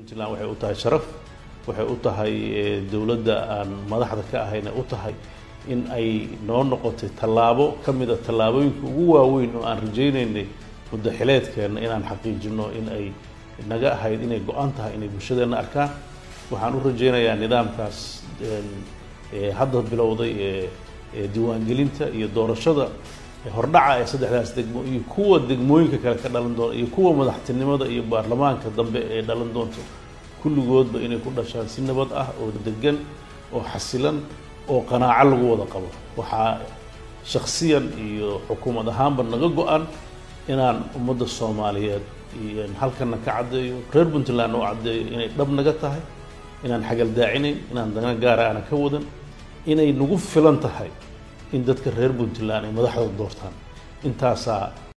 puntland waxay u tahay sharaf waxay u tahay dowladda aan madaxda ka ahayna u tahay in ay noo noqotay tallaabo ka mid a tallaabooyinka ugu waaweyn oo aan rajaynaynay muddo xileedkeenna inaan xaqiijino in ay naga ahayd inay go-an tahay inay bulshadeenna arkaan waxaan u rajaynayaa nidaamkaas hadda bilowday ee diiwaangelinta iyo doorashada hordhaca ee saddexdaas degmo iyo kuwa degmooyinka kale ka dhalan doona iyo kuwa madaxtinimada iyo baarlamaanka dambe ee dhalan doonto kulligoodba inay ku dhashaan si nabad ah oo degan oo xasilan oo qanaaco lagu wada qabo waxaa shaksiyan iyo xukuumad ahaanba naga go-an inaan ummadda soomaaliyeed iyo halkana ka caddeeyo reer puntland oo caddeeyo inay dhab naga tahay inaan xagaldaacinayn inaan dana gaara aana ka wadan inay nagu filan tahay in dadka reer puntland ay madaxdooda doortaan intaasaa